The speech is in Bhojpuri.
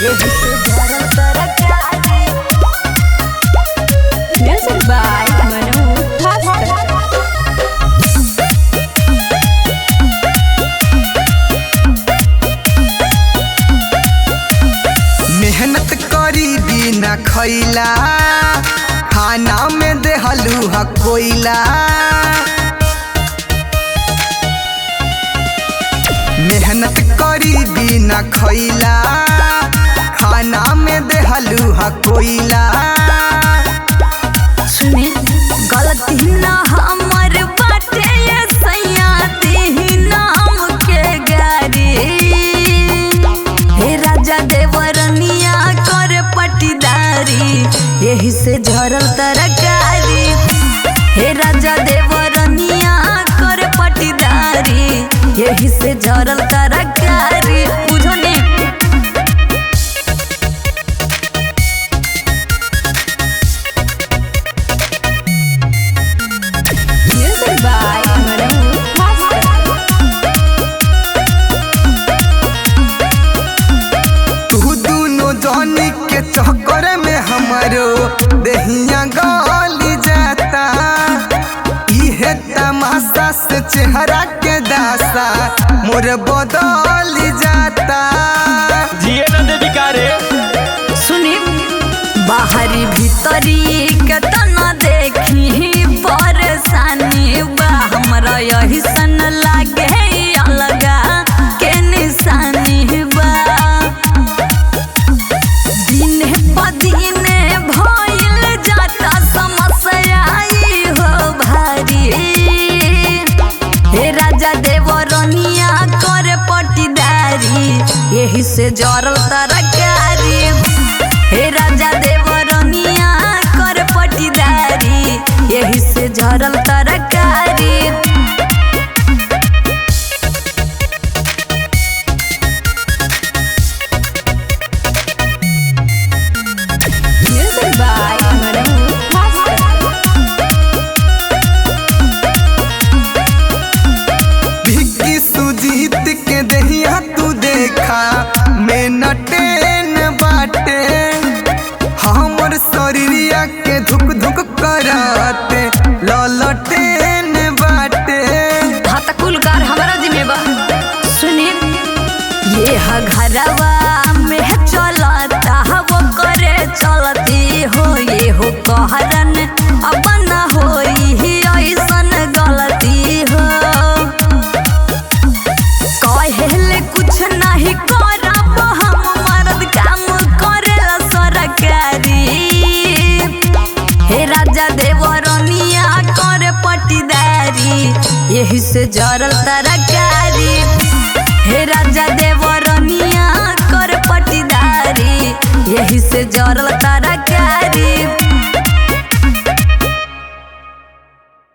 यही से जरल तरकारी Music by Manu Thaskar. मेहनत करी बिना खैला खाना में देहलू ह कोयला मेहनत करी बिना खैला खाना में देहलू ह कोयला सुने गलती ना हमर बाटे ये सैया देही नाम के गारी हे राजा देवरनिया कर पटीदारी यही से झरल तरकारी हे राजा देवरनिया कर पटीदारी यही से झरल तरकारी बुझो ने Music by Manu Thaskar. तू दोनों जानी के चक्कर में हमारो दहिया गली जाता इहे तमाशा से चेहरा के दासा मोर बदल जाता जिए न देवी का रे सुनी बाहरी भीतरी के तना देखी परेशानी बा हमरा यही सन लागे अलगा के निशानी बा दिन प दिन भइल जाता समस्या ई हो भारी हे राजा देवरनिया कर पटीदारी यही से जरल तरकारी हे राजा देवरनिया कर पटीदारी यही से जरल तरकारी Music by Manu Thaskar. भिक्की Sujit के दहिया तू देखा मैं नटेन बाटे हमर शरीरिया के धुक धुक करते ललटेन बाटे हतकुल कार हमारा जिम्मेबा सुनी ये ह घरवा में चलता वो करे चलती हो ये हो कहरन अब न होई ही ऐसन गलती हो कहेले कुछ नहीं करब हम मर्द काम करेला सरकारी हे राजा देवरनिया कर पटीदारी यही से जरल तरकारी